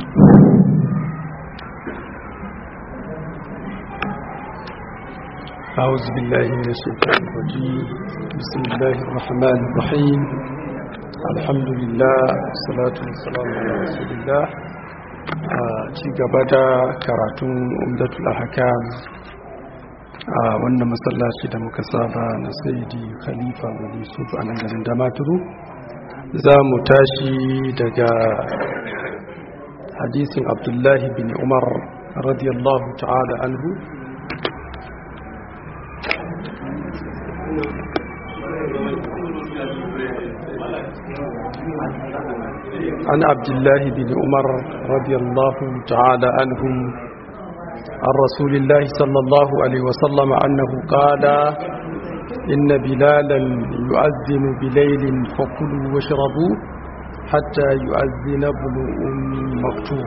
أعوذ بالله من الشيطان الرجيم بسم الله الرحمن الرحيم الحمد لله والصلاة والسلام على رسول الله ci gaba da karatun umdatul ahkam a wannan masallaci da muka saba na saidi khalifa bin yusuf a nan garin damaturu za mu tashi daga hadisin abdullahi bin umar radiyallahu ta'ala anhu عن عبد الله بن عمر رضي الله تعالى عنهم عن رسول الله صلى الله عليه وسلم أنه قال إن بلالا يؤذن بليل فكلوا واشربوا حتى يؤذن ابن أم مكتوم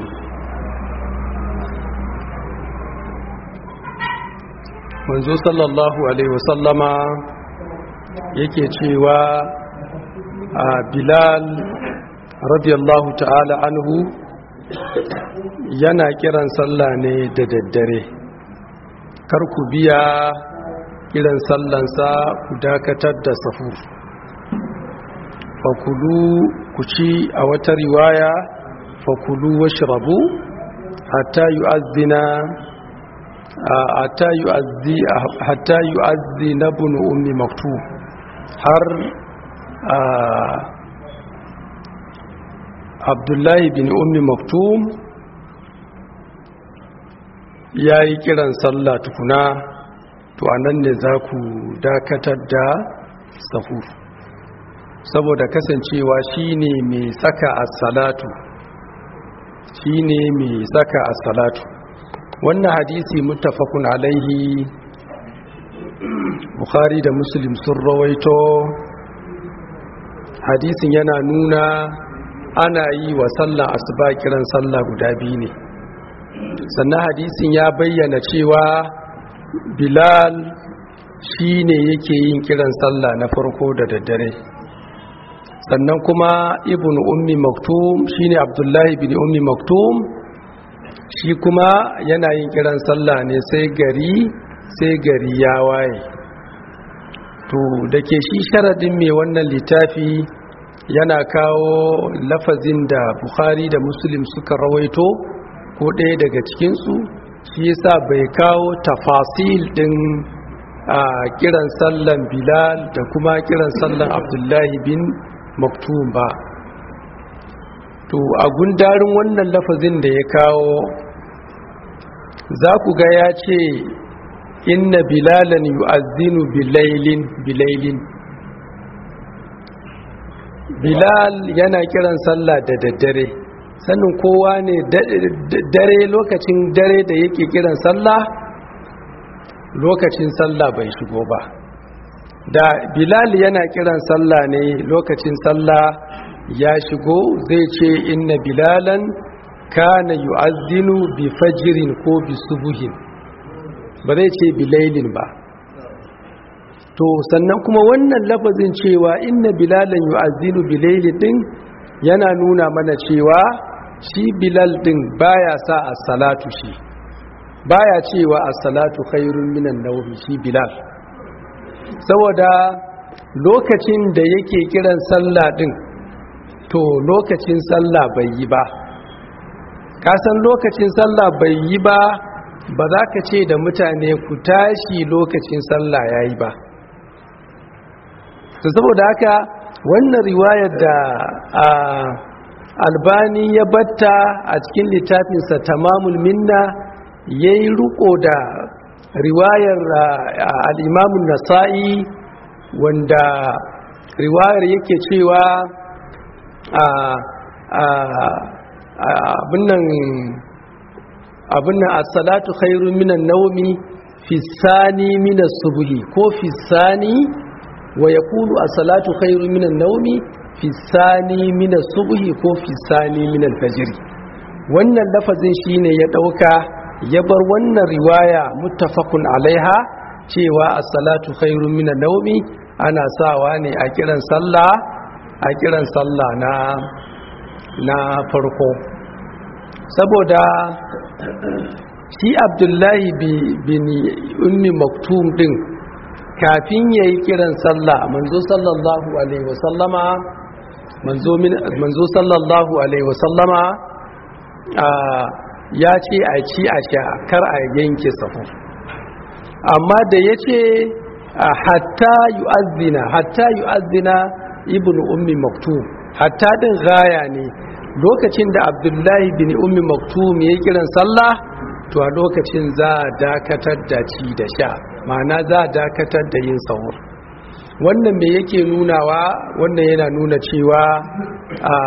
منذ صلى الله عليه وسلم yake cewa a bilal radiyallahu ta'ala anhu yana kiran sallah ne da daddare kar ku biya kiran sallansa ku dakatar da safu fakulu ku ci a wata riwaya fakulu washrabu hatta yu'azzina hatta yu'azzi hatta yu'azzina ibn ummi maktub har abdullahi bin ummi maktum ya yi kiran sallah tukuna to anan ne za ku dakatar da sahu saboda kasancewa shine mai saka as-salatu shine mai saka as-salatu wannan hadisi muttafaqun alaihi bukhari da muslim sun rawaito hadisin yana nuna ana yi wa sallah asuba kiran sallah guda biyu ne sannan hadisin ya bayyana cewa bilal shi ne yake yin kiran sallah na farko da daddare sannan kuma ibn ummi maktum shi ne abdullahi bin ummi maktum shi kuma yana yin kiran sallah ne sai gari sai gari ya waye to da ke shi sharadin mai wannan littafi yana kawo lafazin da bukhari da muslim suka rawaito ko ɗaya daga cikinsu shi yasa bai kawo tafasil ɗin a kiran sallan bilal da kuma kiran sallan abdullahi bin maktum ba to a gundarin wannan lafazin da ya kawo za ku ga ya ce inna bilalan yu'azzinu bilailin bilailin bilal yana kiran sallah da daddare sannin kowa ne dare lokacin dare da yake kiran sallah lokacin sallah bai shigo ba da bilal yana kiran sallah ne lokacin sallah ya shigo zai ce inna bilalan kana yu'azzinu bi fajirin ko bi subuhin ba zai ce bilailin ba to sannan kuma wannan lafazin cewa inna bilalan yu'azzinu bilailin din yana nuna mana cewa shi bilal din baya sa as-salatu shi baya cewa as-salatu khairun minan nawmi shi bilal saboda lokacin da yake kiran sallah din to lokacin sallah bai yi ba kasan lokacin sallah bai yi ba ba za ka ce da mutane ku tashi lokacin sallah ya yi ba to saboda haka wannan riwayar da albani ya batta a cikin littafinsa tamamul minna ya yi riko da riwayar al'imamun nasa'i wanda riwayar yake cewa abin nan as-salatu khairun minan nawmi fi sani minas subhi ko fi sani wa yaqulu as-salatu khairun minan nawmi fi sani minas subhi ko fi sani minal fajr wannan lafazin shine ya dauka ya bar wannan riwaya muttafaqun alaiha cewa as-salatu khairun minan nawmi ana sawa ne a kiran sallah a kiran sallah na na farko saboda shi abdullahi bin ummi maktum din kafin ya yi kiran sallah manzo sallallahu alaihi wasallama manzo sallallahu alaihi wasallama ya ce a ci a sha kar a yanke sahu amma da ya ce hatta yu'azzina hatta yu'azzina ibnu ummi maktum hatta din gaya ne lokacin da abdullahi bin ummi maktum ya yi kiran sallah to a lokacin za a dakatar da ci da sha ma'ana za a dakatar da yin sahur wannan me yake nunawa wannan yana nuna cewa a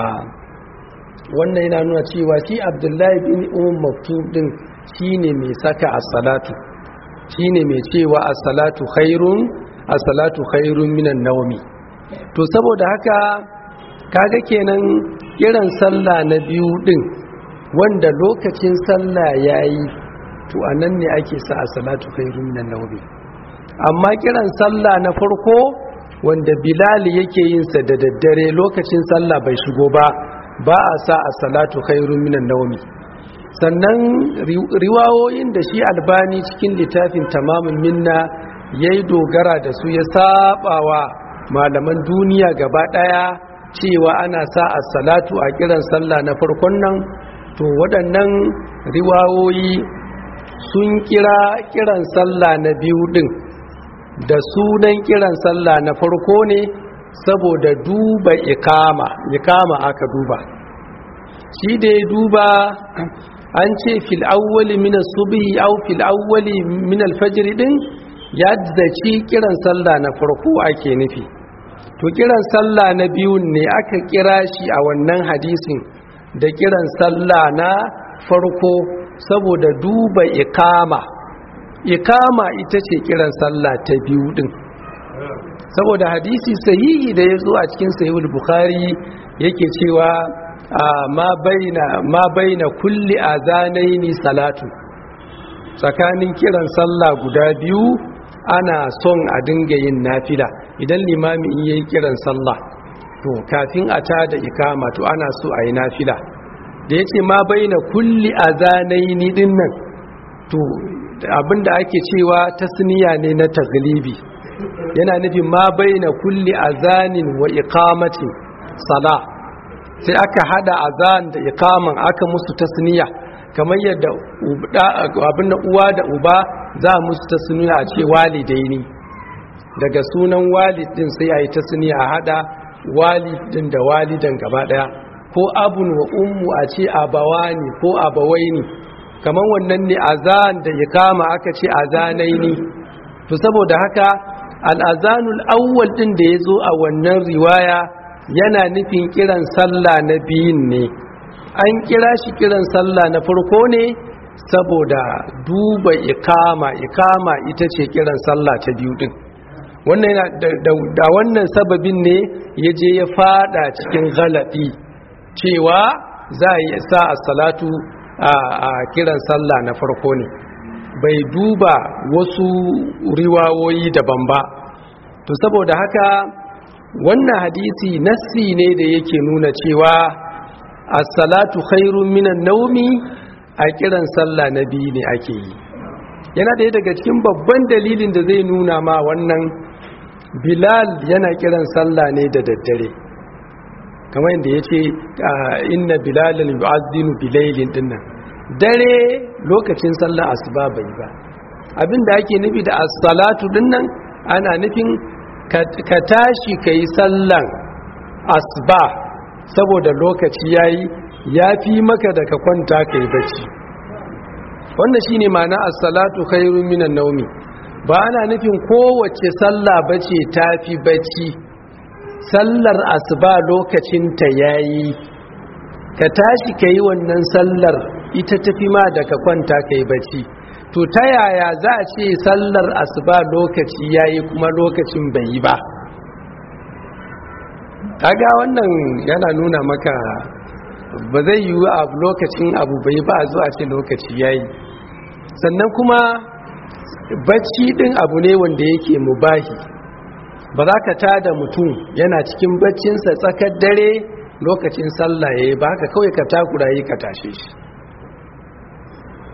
wannan yana nuna cewa shi abdullahi bin umar maktub din shine mai saka as-salatu shine mai cewa as-salatu khairun as-salatu khairun minan nawmi to saboda haka kaga kenan kiran sallah na biyu din wanda lokacin sallah yayi to anan ne ake sa as-salatu khairun minan nawmi amma kiran sallah na farko wanda bilal yake yin sa da daddare lokacin sallah bai shigo ba ba a sa a salatu khairun minan naumi sannan riwawoyin da shi albani cikin littafin tamamin minna ya yi dogara da su ya sabawa malaman duniya gaba daya cewa ana sa a salatu a kiran sallah na farkon nan to waɗannan riwawoyi sun kira kiran sallah na biyu din da sunan kiran sallah na farko ne saboda duba ikama ikama aka duba shi da ya duba an ce fil awwali min as-subhi aw fil awwali min al-fajr din ya zaci kiran sallah na farko ake nufi to kiran sallah na biyun ne aka kira shi a wannan hadisin da kiran sallah na farko saboda duba ikama ikama ita ce kiran sallah ta biyu din saboda hadisi sahihi da ya zo a cikin sahihul bukhari yake cewa ma baina ma baina kulli azanaini salatu tsakanin kiran sallah guda biyu ana son a dinga yin nafila idan limami in yayi kiran sallah to kafin a tada ikama to ana so a yi nafila da yace ma baina kulli azanaini dinnan to abinda ake cewa tasniya ne na taglibi yana nufin ma baina kulli azanin wa iqamatin sala sai aka hada azan da iqaman aka musu tasniya kamar yadda abin da uwa da uba za musu tasniya a ce walidaini daga sunan walidin sai a yi tasniya a hada walidin da walidan gaba daya ko abun wa ummu a ce abawani ko abawaini kamar wannan ne azan da iqama aka ce azanaini to saboda haka al'azanul awwal ɗin da ya zo a wannan riwaya yana nufin kiran sallah na biyun ne an kira shi kiran sallah na farko ne saboda duba ikama ikama ita ce kiran sallah ta biyu ɗin wannan yana da wannan sababin ne ya je ya fada cikin galaɗi cewa za a yi sa a salatu a kiran sallah na farko ne bai duba wasu riwawoyi daban ba to saboda haka wannan hadisi nassi ne da yake nuna cewa as-salatu khairun minan naumi a kiran sallah na biyu ne ake yi yana ɗaya daga cikin babban dalilin da zai nuna ma wannan bilal yana kiran sallah ne da daddare kamar yadda ya ce inna bilalin yu'azzinu bilailin dinnan dare lokacin sallar asuba bai ba abinda ake nufi da as-salatu dinnan ana nufin ka tashi kai sallan asuba saboda lokaci yayi yafi maka da ka kwanta kai bacci wannan shine ma'ana as-salatu khairun minan nawmi ba ana nufin kowace sallah bace tafi bacci sallar asuba lokacin ta yayi ka tashi kai wannan sallar ita tafi ma da ka kwanta kai bacci to ta yaya za a ce sallar asuba lokaci yayi kuma lokacin bai yi ba kaga wannan yana nuna maka ba zai yi a lokacin abu bai ba a zo a ce lokaci yayi sannan kuma bacci din abu ne wanda yake mubahi ba za ka tada mutum yana cikin baccinsa tsakar dare lokacin sallah yayi ba haka kawai ka takura yi ka tashe shi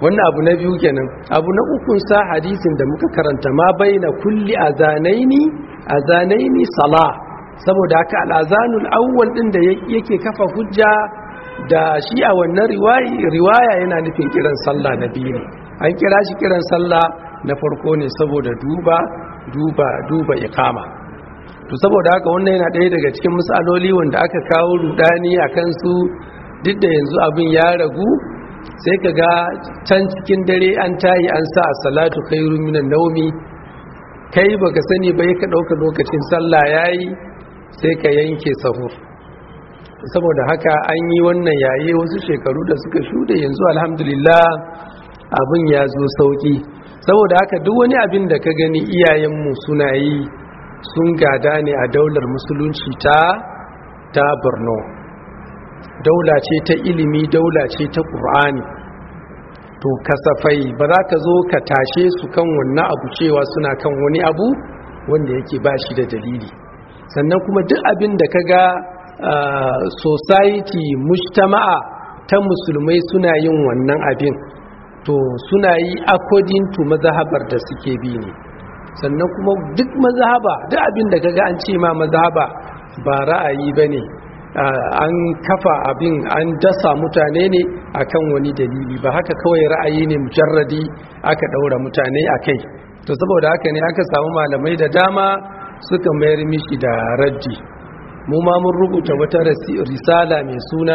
wannan abu na biyu kenan abu na ukun sa hadisin da muka karanta ma baina kulli azanaini azanaini sala saboda haka al'azanul awwal din da yake kafa hujja da shi a wannan riwaya yana nufin kiran sallah na biyu ne an kira shi kiran sallah na farko ne saboda duba duba duba ikama to saboda haka wannan yana ɗaya daga cikin misaloli wanda aka kawo rudani a kansu duk da yanzu abin ya ragu sai ka ga can cikin dare an tayi an sa a salatu khairu minan naumi kai baka sani ba ka ɗauka lokacin sallah yayi sai ka yanke sahur saboda haka an yi wannan yaye wasu shekaru da suka shuɗe yanzu alhamdulillah abin ya zo sauƙi saboda haka duk wani abin da ka gani iyayenmu suna yi sun gada ne a daular musulunci ta ta borno daula ce ta ilimi daula ce ta ƙur'ani to kasafai ba za ka zo ka tashe su kan wannan abu cewa suna kan wani abu wanda yake ba shi da dalili sannan kuma duk abin da ka ga society mujtama'a ta musulmai suna yin wannan abin to suna yi according to mazhabar da suke bi ne sannan kuma duk mazhaba duk abin da kaga an ce ma mazhaba ba ra'ayi bane an kafa abin an dasa mutane ne akan wani dalili ba haka kawai ra'ayi ne mujarradi aka daura mutane akai to saboda haka ne aka samu malamai da dama suka mayar mishi da raddi mu ma mun rubuta wata risala mai suna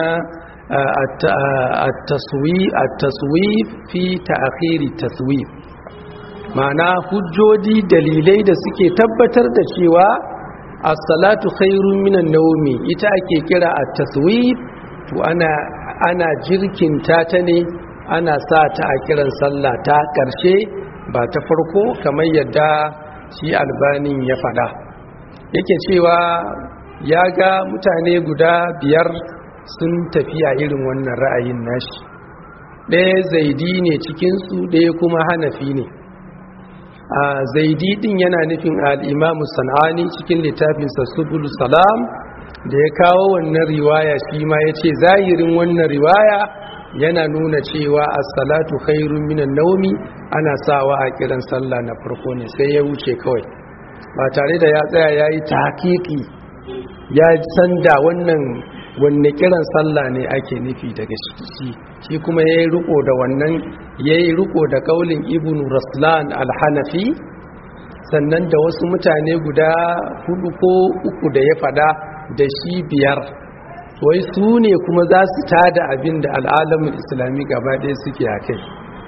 at-taswif fi ta'khiri taswif ma'ana hujjoji dalilai da suke tabbatar da cewa as-salatu khairun minan nawmi ita ake kira at-taswif to ana ana jirkinta ta ne ana sa ta a kiran sallah ta karshe ba ta farko kamar yadda shi albanin ya fada yake cewa ya ga mutane guda biyar sun tafiya irin wannan ra'ayin nashi ɗaya zaidi ne cikinsu ɗaya kuma hanafi ne a zaidi ɗin yana nufin al'imamu sana'ani cikin littafinsa subul salam da ya kawo wannan riwaya shi ma ya ce zahirin wannan riwaya yana nuna cewa as-salatu khairun minan naumi ana sawa a kiran sallah na farko ne sai ya wuce kawai ba tare da ya tsaya ya yi tahqiqi ya san da wannan wanne kiran sallah ne ake nufi daga shi shi kuma ya yi riko da wannan ya yi riko da kaulin ibn raslan al-hanafi sannan da wasu mutane guda hudu ko uku da ya fada da shi biyar wai su ne kuma za su tada abin da al'alamin islami gaba ɗaya suke a kai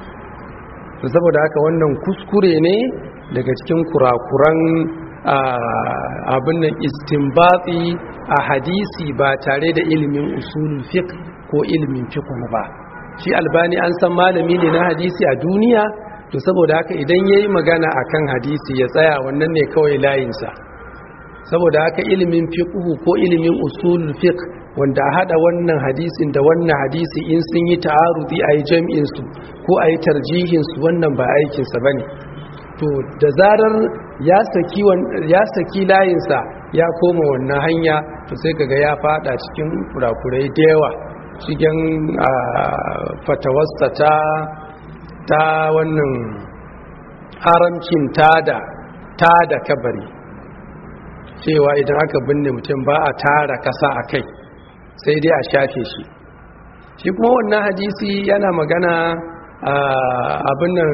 saboda haka wannan kuskure ne daga cikin kurakuran abin nan istinbati a hadisi ba tare da ilimin usulul fiqh ko ilimin fiqh ba shi albani an san malami ne na hadisi a duniya to saboda haka idan yayi magana akan hadisi ya tsaya wannan ne kawai layinsa saboda haka ilimin fiqh ko ilimin usulul fiqh wanda a hada wannan hadisin da wannan hadisi in sun yi ta'arudi ayi jam'in su ko ayi tarjihin su wannan ba aikin sa bane to da zarar ya saki ya saki layinsa ya koma wannan hanya to sai kaga ya fada cikin kurakurai da yawa cikin fatawasta ta ta wannan haramcin tada tada kabari cewa idan aka binne mutum ba a tara kasa a kai sai dai a shafe shi shi kuma wannan hadisi yana magana abin nan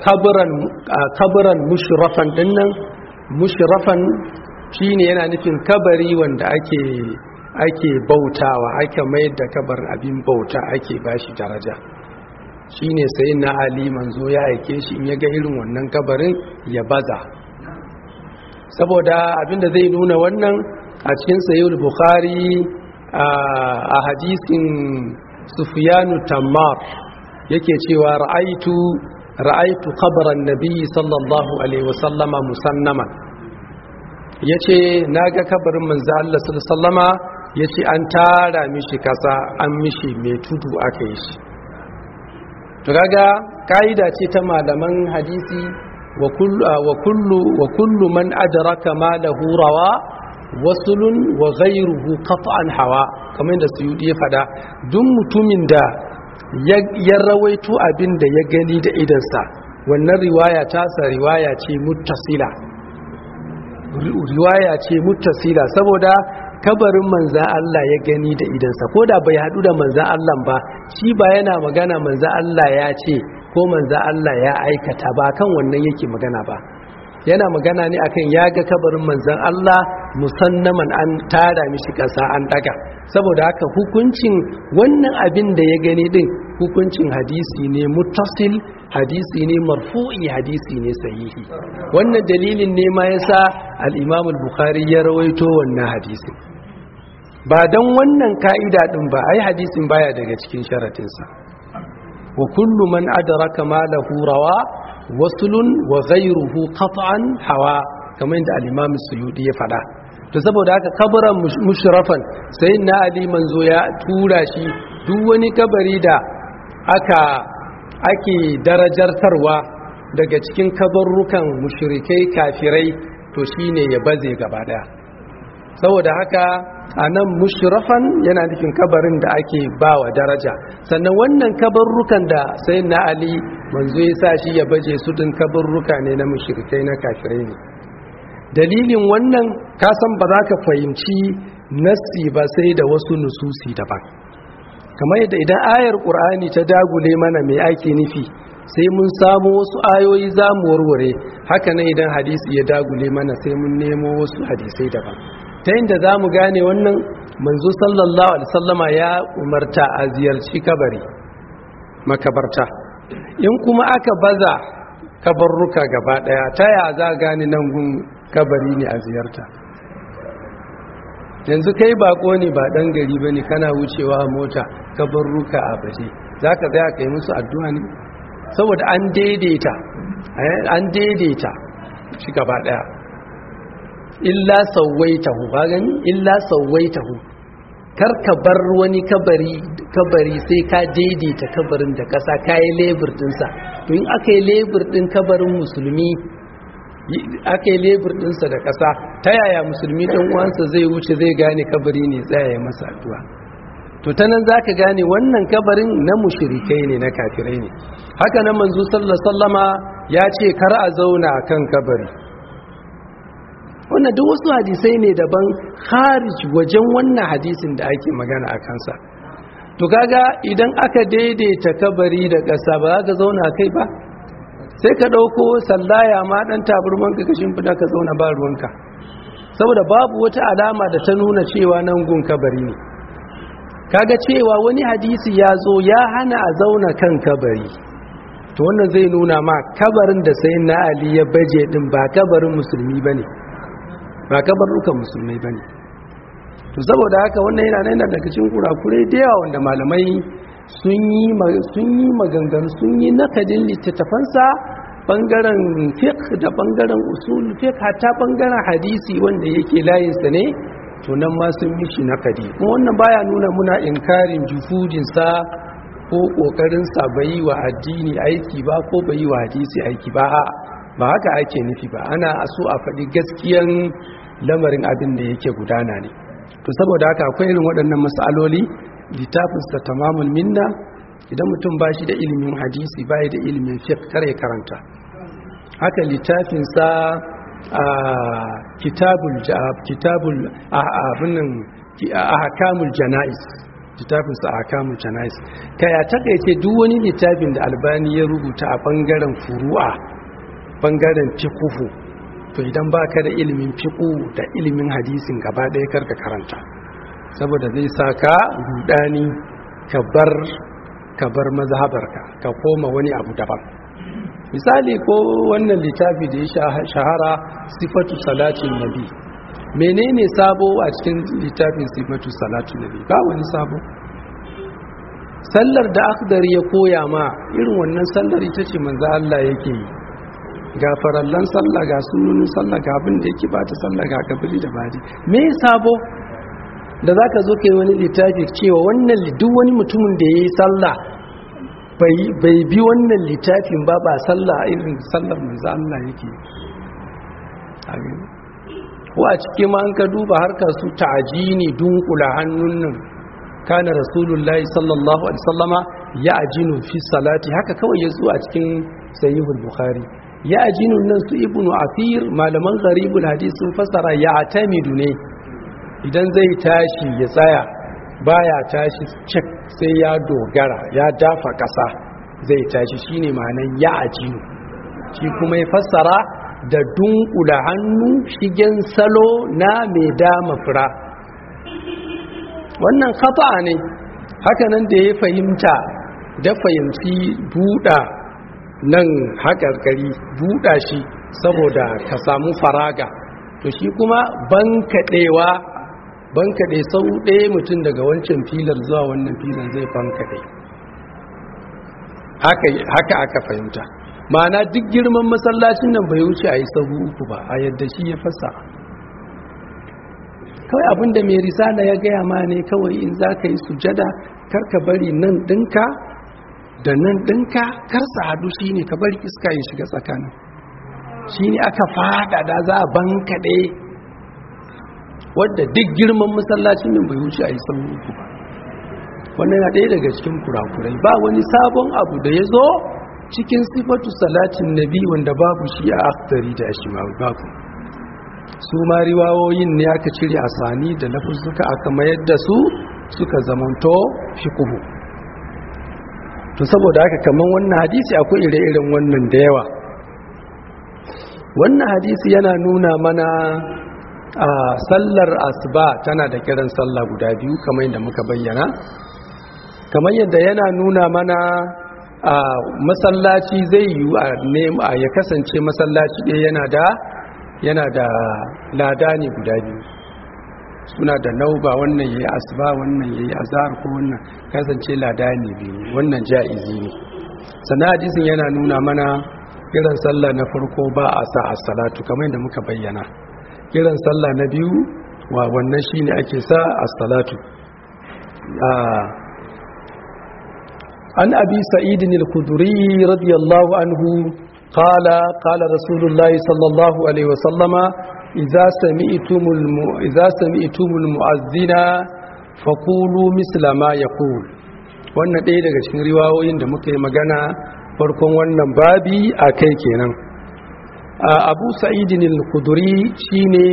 kaburan mushrafan dinnan mushrafan shine yana nufin kabari wanda ake ake bautawa ake mayar da kabarin abin bauta ake bashi daraja shine sai na ali manzo ya aike shi in ya ga irin wannan kabarin ya baza saboda abinda zai nuna wannan a cikin sayyid bukhari a hadisin sufyanu tammar yake cewa ra'aitu ra'aitu qabran nabi sallallahu alaihi wasallama musannaman yace naga kabarin manzo Allah sallallahu alaihi wasallama yace an tara mishi kasa an mishi mai tudu aka yi shi to kaga kaida ce ta malaman hadisi wa kullu wa kullu wa kullu man adraka ma lahu rawa wasulun wa ghayruhu qat'an hawa kamar da suyudi ya fada duk mutumin da ya rawaito abin da ya gani da idansa wannan riwaya tasa riwaya ce muttasila riwaya ce muttasila saboda kabarin manzan Allah ya gani da idansa ko da bai hadu da manzan Allah ba shi ba yana magana manzan Allah ya ce ko manzan Allah ya aikata ba kan wannan yake magana ba yana magana ne akan ya ga kabarin manzan Allah musannaman an tara mishi kasa an daga saboda haka hukuncin wannan abin da ya gani din hukuncin hadisi ne muttasil hadisi ne marfu'i hadisi ne sahihi wannan dalilin ne ma yasa al-Imam al-Bukhari ya rawaito wannan hadisin ba dan wannan ka'ida din ba ai hadisin baya daga cikin sharatinsa wa kullu man adraka ma lahu rawa wasulun wa ghayruhu qat'an hawa kamar yadda al-Imam Suyuti ya fada to saboda haka kabaran mushrafan sayyidina Ali manzo ya tura shi duk wani kabari da aka ake darajartarwa daga cikin kabarrukan mushrikai kafirai to shine ya baze gaba daya saboda haka a nan mushrafan yana nufin kabarin da ake bawa daraja sannan wannan kabarrukan da sai na ali manzo ya sa shi ya baje su din kabarruka ne na mushrikai na kafirai ne dalilin wannan kasan ba za ka fahimci nassi ba sai da wasu nususi daban kamar yadda idan ayar ƙur'ani ta dagule mana mai ake nufi sai mun samu wasu ayoyi za mu warware haka nan idan hadisi ya dagule mana sai mun nemo wasu hadisai daban ta inda za mu gane wannan manzo sallallahu alaihi sallama ya umarta a ziyarci kabari makabarta in kuma aka baza kabarruka gaba daya ta ya za gane nan gun kabari ne a ziyarta yanzu kai bako ne ba dan gari bane kana wucewa a mota kabarruka a baje zaka tsaya kai musu addu'a ne saboda an daidaita an daidaita shi gaba daya illa sauwaitahu ba gani illa sauwaitahu kar ka bar wani kabari kabari sai ka daidaita kabarin da kasa kai lebur dinsa to in aka yi lebur din kabarin musulmi aka yi lebur dinsa da kasa ta yaya musulmi dan uwansa zai wuce zai gane kabari ne tsaya masa addu'a to ta nan za ka gane wannan kabarin na mushirikai ne na kafirai ne haka nan manzo sallallahu sallama ya ce kar a zauna kan kabari wannan duk wasu hadisai ne daban kharij wajen wannan hadisin da ake magana a kansa to kaga idan aka daidaita kabari da ƙasa ba za ka zauna kai ba sai ka ɗauko sallaya ma ɗan taburman ka kashin fida ka zauna ba ruwanka saboda babu wata alama da ta nuna cewa nan gun kabari ne kaga cewa wani hadisi ya zo ya hana a zauna kan kabari to wannan zai nuna ma kabarin da sai na ali ya baje din ba kabarin musulmi bane ba kabarukan musulmai bane to saboda haka wannan yana nan daga cikin kurakurai da yawa wanda malamai sun yi sun yi maganganu sun yi nakadin littattafansa bangaren fiqh da bangaren usul fiqh hatta bangaren hadisi wanda yake layinsa ne to nan ma sun mishi nakadi kuma wannan baya nuna muna inkarin jufudinsa ko kokarinsa bai yi wa addini aiki ba ko bai yi wa hadisi aiki ba ba haka ake nufi ba ana so a faɗi gaskiyan lamarin abin da yake gudana ne to saboda haka akwai irin waɗannan matsaloli littafinsa tamamul minna idan mutum ba shi da ilimin hadisi ba da ilimin fiqh kare karanta haka littafinsa a kitabul kitabul abinin ahkamul janais littafin sa ahkamul janais kaya takaice duk wani littafin da albani ya rubuta a bangaren furu'a bangaren fiqhu to idan baka da ilimin fiqhu da ilimin hadisin gaba ɗaya karka karanta saboda zai saka rudani ka bar ka bar mazhabarka ka koma wani abu daban misali ko wannan littafi da ya shahara sifatu salatin nabi menene sabo a cikin littafin sifatu salatin nabi ba wani sabo sallar da akhdar ya koya ma irin wannan sallar ita ce manzo Allah yake yi ga farallan sallah ga sunnunin sallah ga abin da yake bata sallah ga kabili da badi me sabo da zaka zo kai wani littafi cewa wannan duk wani mutumin da yayi sallah bai bi wannan littafin ba ba sallah irin sallar manzo Allah yake ko a cikin ma an ka duba harkar su ta'ajini dunkula hannun nan kana rasulullahi sallallahu alaihi wasallama ya ajinu fi salati haka kawai ya zo a cikin sahihul bukhari ya ajinu nan su ibnu afir malaman gharibul hadith sun fasara ya atamidu ne idan zai tashi ya tsaya baya tashi cik sai ya dogara ya dafa kasa zai tashi shine ma'anar ya ajinu shi kuma ya fassara da dunkula hannu shigen salo na mai dama fura wannan khata ne hakanan da ya fahimta da fahimci buɗa nan haƙarƙari buɗa shi saboda ka samu faraga to shi kuma bankaɗewa bankaɗe sau ɗaya mutum daga wancan filar zuwa wannan filar zai bankaɗe haka aka fahimta ma'ana duk girman masallacin nan bai wuce a yi sahu uku ba a yadda shi ya fasa kawai abinda mai risala ya gaya ma ne kawai in za ka yi sujada karka bari nan ɗinka da nan ɗinka karsa hadu shi ne ka bari iska ya shiga tsakanin shi ne aka faɗaɗa za a bankaɗe wadda duk girman masallacin nan bai wuce a yi sahu uku ba wannan yana ɗaya daga cikin kurakurai ba wani sabon abu da ya zo cikin sifatu salatin nabi wanda babu shi a aftari da shi ma babu su ma riwawoyin ne aka cire a sani da lafuzzuka aka mayar da su suka zamanto kubu. to saboda haka kaman wannan hadisi akwai ire-iren wannan da yawa wannan hadisi yana nuna mana a sallar asuba tana da kiran sallah guda biyu kamar yadda muka bayyana kamar yadda yana nuna mana a masallaci zai yi a ya kasance masallaci ɗaya yana da yana da lada ne guda biyu suna da nauba wannan ya yi asuba wannan ya yi azhar ko wannan kasance lada ne biyu wannan ja'izi ne sannan hadisin yana nuna mana kiran sallah na farko ba a sa a salatu kamar yadda muka bayyana kiran sallah na biyu wa wannan shine ake sa a salatu عن أبي سعيد الخدري رضي الله عنه قال قال رسول الله صلى الله عليه وسلم إذا سمعتم الم... إذا سمعتم المؤذن فقولوا مثل ما يقول wannan ɗaya daga cikin riwayoyin da muka yi magana farkon wannan babi a kai kenan abu sa'idin al-khuduri shine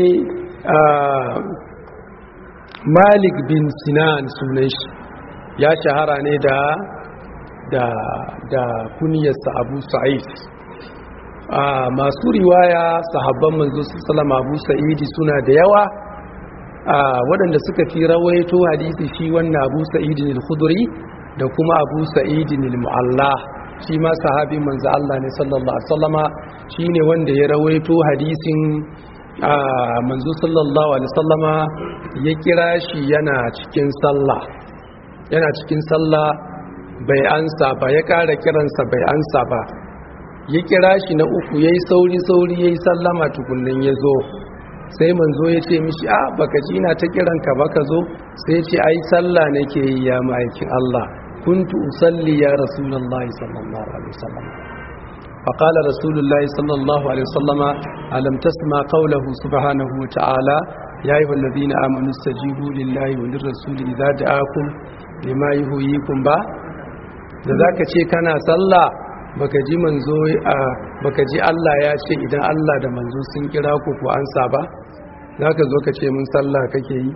malik bin sinan sunan shi ya shahara ne da da da kuniyarsa abu sa'id masu riwaya sahabban manzo sallama abu sa'idi suna da yawa waɗanda suka fi rawaito hadisi shi wannan abu sa'idin al-khudri da kuma abu sa'idin al-mu'alla shi ma sahabi manzo Allah ne sallallahu alaihi wasallama shine wanda ya rawaito hadisin manzo sallallahu alaihi wasallama ya kira shi yana cikin sallah yana cikin sallah bai ansa ba ya kara kiransa bai ansa ba ya kira shi na uku yayi sauri sauri yayi sallama tukunnin ya zo sai manzo ya ce mishi a baka ji ina ta kiranka baka zo sai ya ce ai sallah nake yi ya ma'aikin Allah kuntu usalli ya rasulullahi sallallahu alaihi wasallam فقال رسول الله صلى الله عليه وسلم ألم تسمع قوله سبحانه وتعالى يا أيها الذين آمنوا استجيبوا لله وللرسول إذا دعاكم لما يهويكم با da zaka ce kana sallah baka ji manzo baka ji Allah ya ce idan Allah da manzo sun kira ku ku ansa ba zaka zo ka ce mun sallah kake yi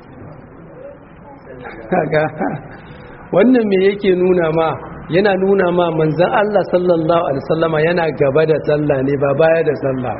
kaga wannan me yake nuna ma yana nuna ma manzan Allah sallallahu alaihi wasallama yana gaba da sallah ne ba baya da sallah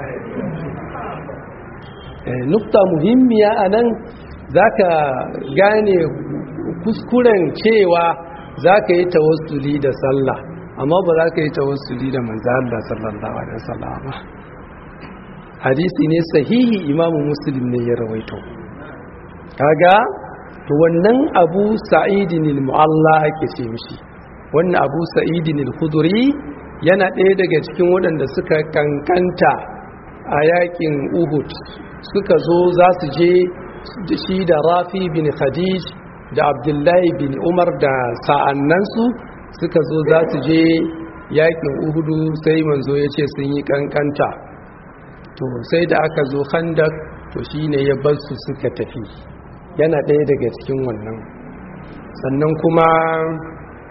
nukta muhimmiya anan zaka gane kuskuren cewa zaka yi tawassuli da sallah amma ba za ka yi tawassuli da manzan Allah sallallahu alaihi wasallama hadisi ne sahihi imamu muslim ne ya rawaito kaga to wannan abu sa'idin al-mu'alla ake ce mishi wannan abu sa'idin al-khuduri yana ɗaya daga cikin waɗanda suka kankanta a yakin uhud suka zo za su je shi da rafi bin khadij da abdullahi bin umar da sa'annansu suka zo za su je yakin uhudu sai manzo ya ce sun yi kankanta to sai da aka zo handak to shine ya bar su suka tafi yana ɗaya daga cikin wannan sannan kuma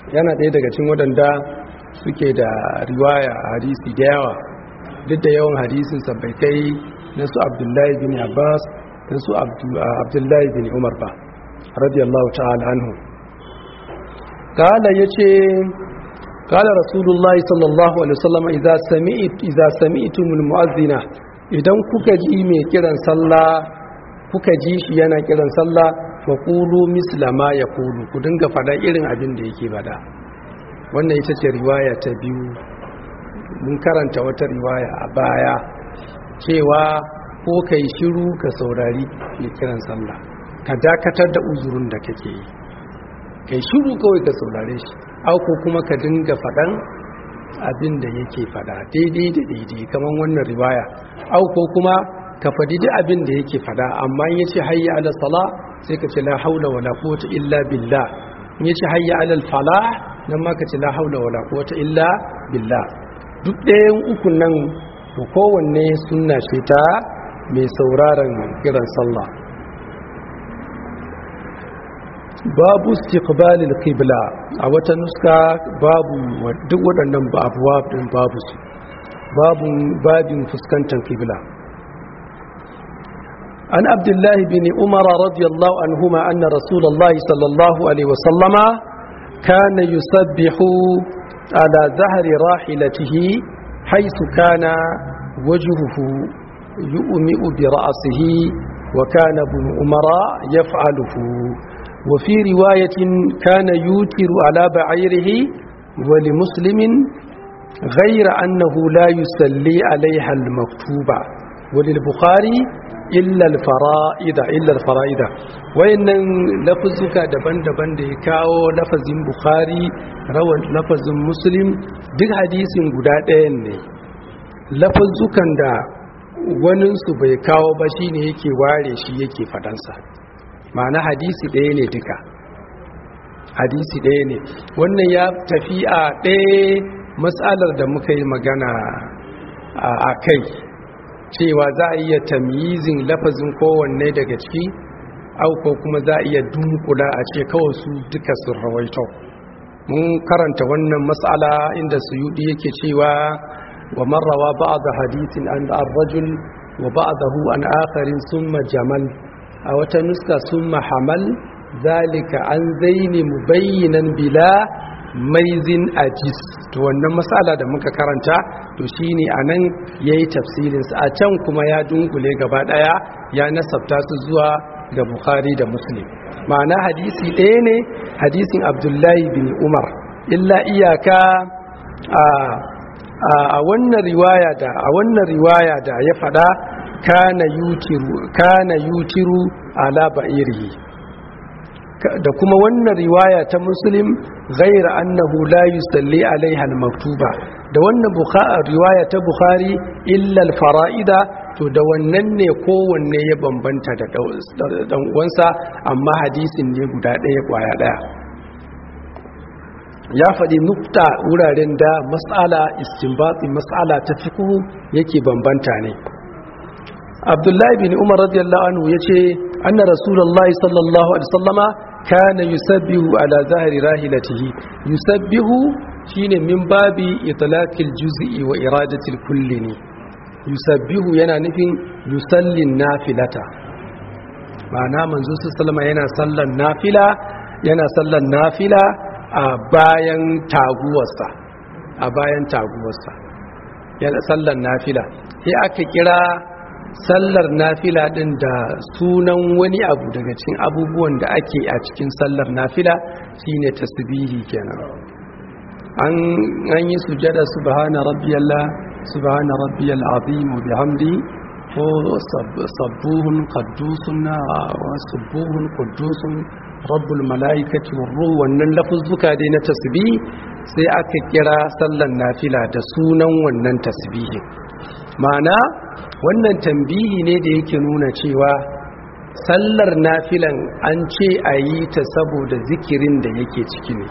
yana ɗaya daga cikin waɗanda suke da riwaya a hadisi da yawa duk da yawan hadisinsa bai kai na su abdullahi bin abbas na su abdullahi bin umar ba radiyallahu ta'ala anhu kala ya ce kala rasulullahi sallallahu alaihi wasallam idza sami'tumul mu'azzina idan kuka ji mai kiran sallah kuka ji shi yana kiran sallah fa qulu misla ma yaqulu ku dinga fada irin abin da yake bada wannan ita ce riwaya ta biyu mun karanta wata riwaya a baya cewa ko kai shiru ka saurari mai kiran sallah ka dakatar da uzurin da kake yi kai shiru kawai ka saurare shi auko kuma ka dinga faɗan abin da yake faɗa daidai da daidai kamar wannan riwaya auko kuma ka faɗi duk abin da yake faɗa amma in yace hayya ala sala sai ka ce la haula wala quwwata illa billah in yace hayya ala falah nan ma ka ce la haula wala quwwata illa billah duk ɗayan ukun nan to kowanne sunna ce ta mai sauraron kiran sallah babu istiqbalil qibla a wata nuska babu duk waɗannan babuwa din babu su babu babin fuskantar qibla an abdullahi bin umar radiyallahu anhuma anna rasulullahi sallallahu alaihi wasallama kana yusabbihu ala zahri rahilatihi haythu kana wajhuhu yu'mi'u bi ra'sihi wa kana ibn umara yaf'aluhu وفي رواية كان يوتر على بعيره ولمسلم غير أنه لا يسلي عليها المكتوبة وللبخاري إلا الفرائد إلا الفرائد وإن لفظك دبن دبن ديكاو لفظ بخاري روى لفظ مسلم دي حديث قدادين لفظك دا waninsu bai kawo ba shine yake ware shi yake fadansa ma'ana hadisi ɗaya ne duka hadisi ɗaya ne wannan ya tafi a ɗaya matsalar da muka yi magana a kai cewa za a iya tamyizin lafazin kowanne daga ciki au ko kuma za a iya dunkula a ce kawai su duka sun rawaito mun karanta wannan matsala inda suyudi yake cewa wa marrawa ba'da hadisin an ar-rajul wa ba'dahu an akharin summa jamal a wata nuska sun mahamal zalika an zaini mubayyinan bila maizin ajis to wannan matsala da muka karanta to shine anan yayi tafsirin sa a can kuma ya dunkule gaba daya ya nasabta su zuwa ga Bukhari da Muslim ma'ana hadisi ɗaya ne hadisin Abdullahi bin Umar illa iyaka a a wannan riwaya da a wannan riwaya da ya fada kana yutiru kana yutiru ala ba'irihi da kuma wannan riwaya ta muslim ghaira annahu la yusalli alaiha al-maktuba da wannan riwaya ta bukhari illa al-fara'ida to da wannan ne kowanne ya bambanta da dan uwansa amma hadisin ne guda ɗaya kwaya ɗaya ya faɗi nukta wuraren da mas'ala istinbati mas'ala ta fiqh yake bambanta ne abdullahi bin umar radiyallahu anhu yace anna rasulullahi sallallahu alaihi wasallama kana yusabbihu ala zahri rahilatihi yusabbihu shine min babi itlaqil juz'i wa iradatil kulli ne yusabbihu yana nufin yusallin nafilata ma'ana manzo sallama yana sallan nafila yana sallan nafila a bayan taguwarsa a bayan taguwarsa yana sallan nafila sai aka kira sallar nafila din da sunan wani abu daga cikin abubuwan da ake a cikin sallar nafila shine tasbihi kenan an an yi sujada subhana rabbiyallah subhana rabbiyal azim wa bihamdi ko sabbuhun qaddusun wa subbuhun quddusun rabbul malaikati war ruh wannan lafuzzuka dai na tasbih sai aka kira sallar nafila da sunan wannan tasbihin ma'ana wannan tambihi ne da yake nuna cewa sallar nafilan an ce a yi ta saboda zikirin da yake ciki ne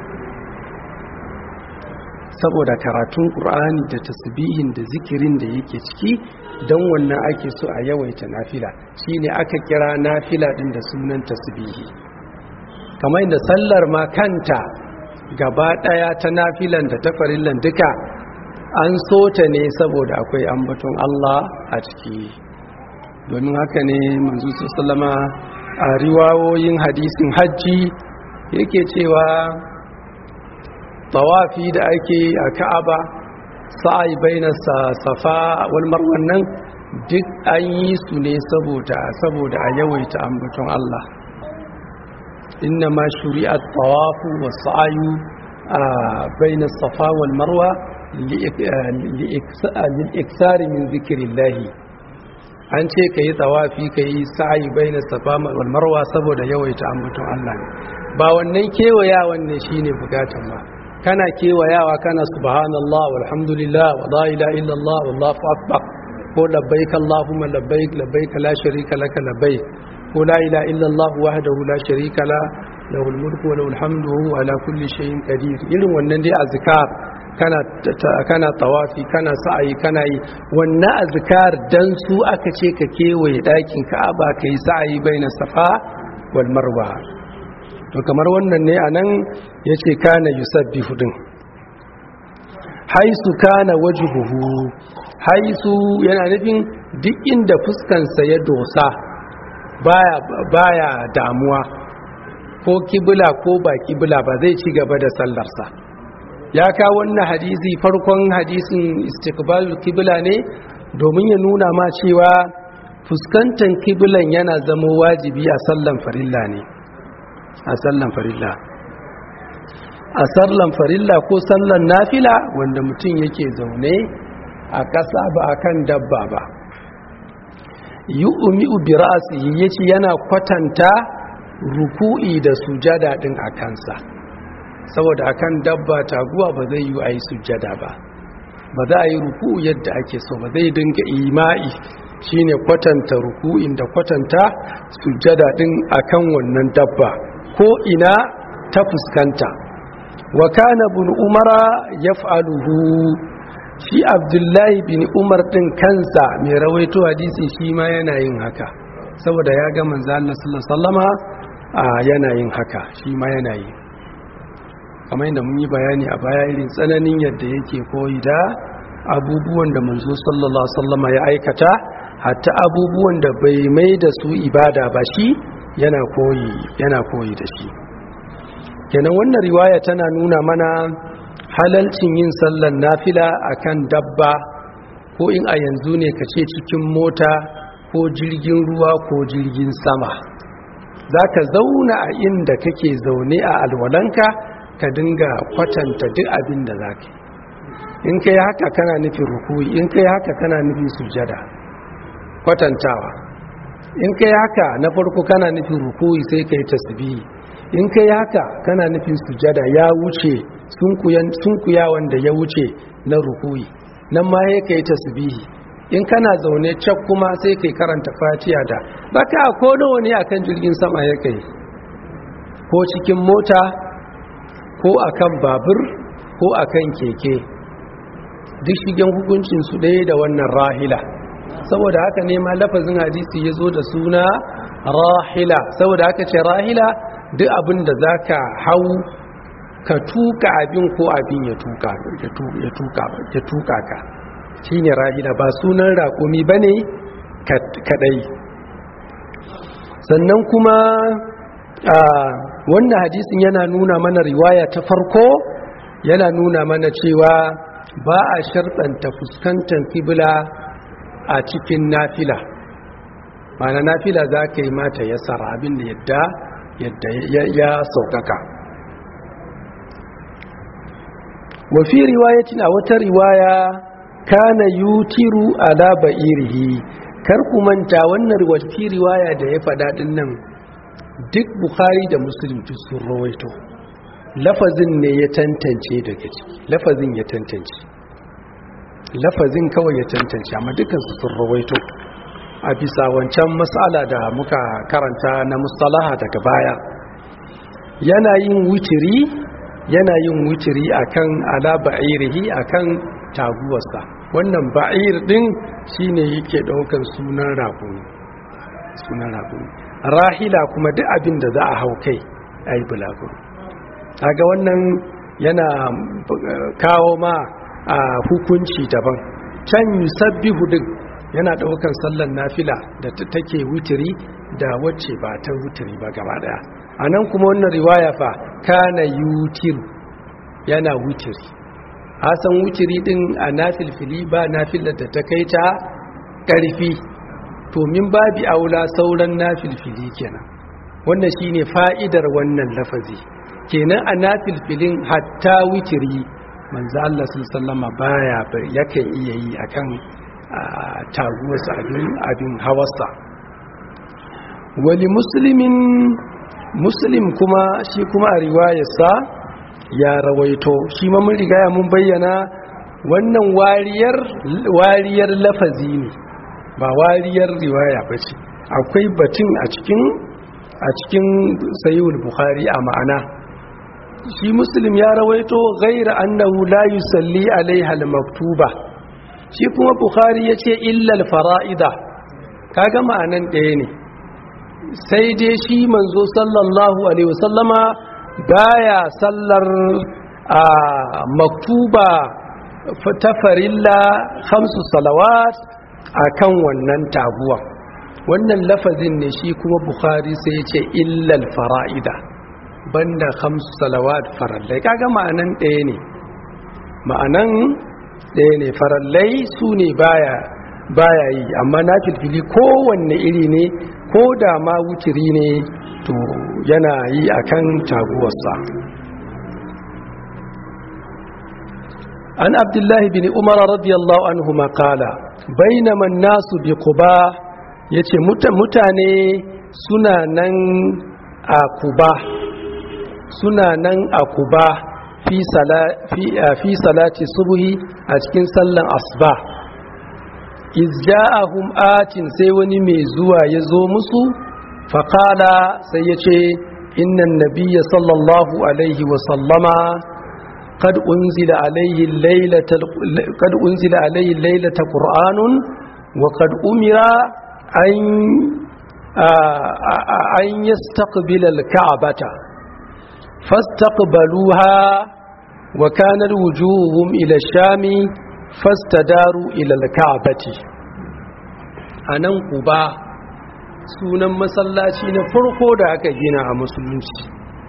saboda karatun ƙur'ani da tasbihin da zikirin da yake ciki don wannan ake so a yawaita nafila shine aka kira nafila din da sunan tasbihi kamar da sallar ma kanta gaba ɗaya ta nafilan da ta farillan duka an so ta ne saboda akwai ambaton Allah a ciki domin haka ne manzo sallama a riwayoyin hadisin hajji yake cewa tawafi da ake a ka'aba sa'ai baina safa wal marwan nan duk an yi su ne saboda saboda a yawaita ambaton Allah inna ma shuri'at tawafu was sa'yu baina safa wal marwa li'iksari min zikirillahi an ce ka yi tsawafi ka yi sa'ayi bai na safa wal marwa saboda yawaita ambaton Allah ne ba wannan kewayawan ne shi ne bukatan ba kana kewayawa kana subhanallah walhamdulillah wa la ilaha illallah wallahu akbar ko labbaik allahumma labbaik labbaik la sharika laka labbaik ko la ilaha illallah wahdahu la sharika la lahul mulku wa lahul hamdu wa huwa ala kulli shay'in qadir irin wannan dai azkar kana kana tawafi kana sa'ayi kana yi wannan azkar dan su aka ce ka kewaye dakin Ka'aba kai sa'ayi baina Safa wal Marwa to kamar wannan ne anan yace kana yusabbihu din haisu kana wajhuhu haisu yana nufin duk inda fuskansa ya dosa baya baya damuwa ko kibla ko ba kibla ba zai ci gaba da sallarsa ya kawo wannan hadisi farkon hadisin istiqbalul kibla ne domin ya nuna ma cewa fuskantar kiblan yana zama wajibi a sallan farilla ne a sallan farilla a sallan farilla ko sallan nafila wanda mutum yake zaune a ƙasa ba a kan dabba ba yi umi'u bi ra'asihi yace yana kwatanta ruku'i da sujada din a kansa saboda akan dabba taguwa ba zai yi a yi sujjada ba ba za a yi ruku yadda ake so ba zai dinga ima'i shine kwatanta ruku'in da kwatanta sujjada din akan wannan dabba ko ina ta fuskanta wa kana bin umara yaf'aluhu shi abdullahi bin umar din kansa mai rawaito hadisi shi ma yana yin haka saboda ya ga manzo Allah sallallahu alaihi wasallama yana yin haka shi ma yana yi kamar yadda mun yi bayani a baya irin tsananin yadda yake koyi da abubuwan da manzo sallallahu alaihi wasallama ya aikata hatta abubuwan da bai mai da su ibada ba shi yana koyi yana koyi da shi kenan wannan riwaya tana nuna mana halalcin yin sallar nafila akan dabba ko in a yanzu ne ka ce cikin mota ko jirgin ruwa ko jirgin sama za ka zauna a inda kake zaune a alwalanka ka dinga kwatanta duk abin da za ka in ka yi haka kana nufin rukuyi in ka yi haka kana nufin sujada kwatantawa in ka yi haka na farko kana nufin rukuyi sai ka yi tasbihi in ka yi haka kana nufin sujada ya wuce sunkuya wanda ya wuce na rukuyi nan ma ya ka yi tasbihi in kana zaune cak kuma sai ka yi karanta fatiya da baka ko nawa ne akan jirgin sama ya kai ko cikin mota ko akan babur ko akan keke duk shigen hukuncin su ɗaya da wannan rahila saboda haka ne ma lafazin hadisi ya zo da suna rahila saboda haka ce rahila duk abin da za ka hau ka tuka abin ko abin ya tuka ka shi ne rahila ba sunan raƙumi ba ne kaɗai sannan kuma wannan hadisin yana nuna mana riwaya ta farko yana nuna mana cewa ba a sharɗanta fuskantar kibla a cikin nafila mana nafila za ka yi mata ya tsara abin da yadda yadda ya saukaka wafi riwayatin a wata riwaya kana yutiru ala ba'irihi kar ku manta wannan wafi riwaya da ya faɗa ɗin nan duk bukhari da muslim sun rawaito lafazin ne ya tantance daga ciki lafazin ya tantance lafazin kawai ya tantance amma dukansu sun rawaito a bisa wancan matsala da muka karanta na mustalaha daga baya yana yin wutiri yana yin wutiri akan ala ba'irihi akan taguwarsa wannan ba'ir din shine yake daukan sunan rakumi sunan rakumi rahila kuma duk abin da za a hau kai ayi bulaguro kaga wannan yana kawo ma a hukunci daban can yusabbihu din yana daukan sallan nafila da take wutiri da wacce ba ta wutiri ba gaba daya anan kuma wannan riwaya fa kana yutir yana wutiri hasan wutiri din a nafilfili ba nafilar da ta kai ta karfi to min babi aula sauran nafilfili kenan wannan shine fa'idar wannan lafazi kenan a nafilfilin hatta witiri manzo Allah sallama baya yakan iya yi akan taguwarsa abin abin hawarsa wali muslimin muslim kuma shi kuma a riwayarsa ya rawaito shi ma mun riga mun bayyana wannan wariyar wariyar lafazi ne ba wariyar riwaya ba ce akwai batun a cikin a cikin sayyul bukhari a ma'ana shi muslim ya rawaito ghaira annahu la yusalli alaiha al-maktuba shi kuma bukhari yace illa al-fara'ida kaga ma'anan ɗaya ne sai dai shi manzo sallallahu alaihi wasallama baya sallar a maktuba ta farilla khamsu salawat akan wannan taguwa wannan lafazin ne shi kuma bukhari sai ya ce illal fara'ida banda khamsu salawat farallai kaga ma'anan ɗaya ne ma'anan ɗaya ne farallai su ne baya baya yi amma na filfili kowanne iri ne ko da ma wutiri ne to yana yi akan taguwarsa an abdullahi bin umar radiyallahu anhu makala bainaman nasu bi quba yace mutane suna nan a kuba suna nan a kuba fi fi salati subhi a cikin sallan asba izja'ahum atin sai wani mai zuwa ya zo musu faqala sai yace innan nabiyya sallallahu alaihi wa sallama قد أنزل عليه الليلة قد أنزل عليه الليلة قرآن وقد أمر أن أن يستقبل الكعبة فاستقبلوها وكانت وجوههم إلى الشام فاستداروا إلى الكعبة anan kuba sunan masallaci na farko da aka gina a musulunci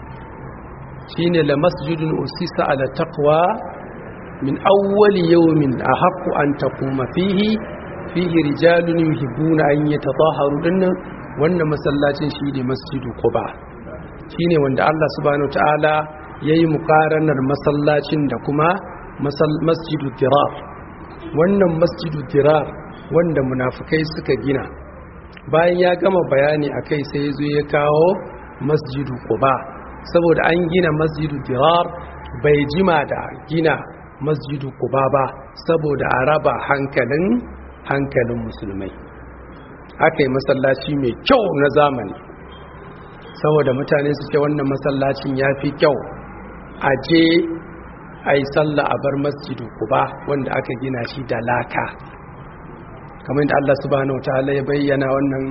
shine la masjidun usisa ala taqwa min awwali yawmin ahaqqu an taquma fihi fihi rijalun yuhibbuna an yatatahharu dinnan wannan masallacin shine masjidu quba shine wanda Allah subhanahu wataala yayi muqaranar masallacin da kuma masjidu dirar wannan masjidu dirar wanda munafikai suka gina bayan ya gama bayani akai sai ya zo ya kawo masjidu quba saboda an gina masjidu dirar bai jima da gina masjidu kuba ba saboda a raba hankalin hankalin musulmai aka yi masallaci mai kyau na zamani saboda mutane su ce wannan masallacin ya fi kyau a je a yi sallah a bar masjidu kuba wanda aka gina shi da laka kamar da Allah subhanahu wa ta'ala ya bayyana wannan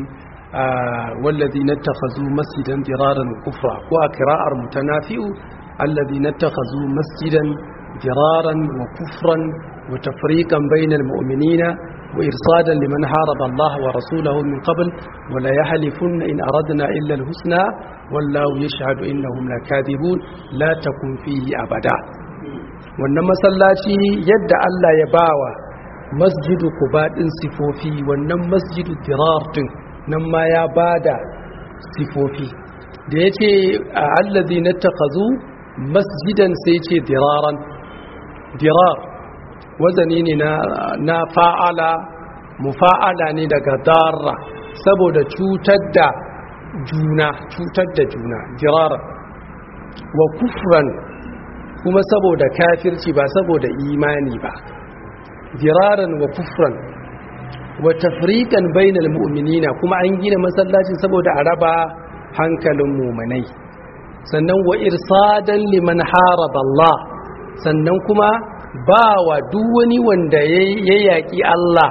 والذين اتخذوا مسجدا ضرارا وكفرا وقراءة متنافئ الذين اتخذوا مسجدا ضرارا وكفرا وتفريقا بين المؤمنين وإرصادا لمن حارب الله ورسوله من قبل ولا يحلفن إن أردنا إلا الحسنى والله يشهد إنهم لكاذبون لا تكن فيه أبدا wannan masallaci yadda Allah ya bawa masjidu kuba din sifofi wannan masjidu dirar din nan ma ya ba da sifofi da ya ce a allazi na takazu masjidan sai ce diraran dirar wazani ne na fa'ala mufa'ala ne daga darra saboda cutar da juna cutar da juna diraran wa kufran kuma saboda kafirci ba saboda imani ba diraran wa kufran wa tafriqan bainal mu'minina kuma an gina masallacin saboda a raba hankalin mu'minai sannan wa irsadan liman haraba Allah sannan kuma ba wa duk wani wanda ya yaƙi Allah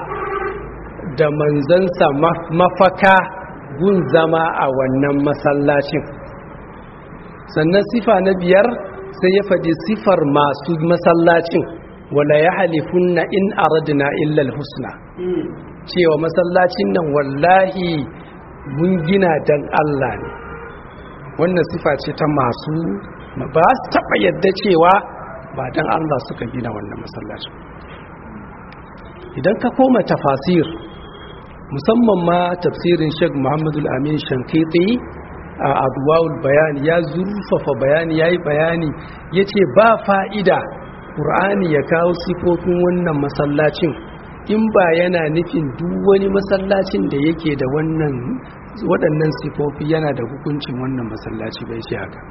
da manzansa mafaka gun zama a wannan masallacin sannan sifa na biyar sai ya faɗi sifar masu masallacin wala ya halifunna in aradna illa husna cewa masallacin nan wallahi mun gina dan Allah ne wannan sifa ce ta masu ba su taɓa yadda cewa ba dan Allah suka gina wannan masallacin idan ka koma tafasir musamman ma tafsirin Sheikh Muhammadu Amin Shankiti a Adwa'ul Bayani ya zurfafa bayani yayi bayani yace ba fa'ida Qur'ani ya kawo sifofin wannan masallacin in ba yana nufin duk wani masallacin da yake da wannan waɗannan sifofi yana da hukuncin wannan masallaci bai shi haka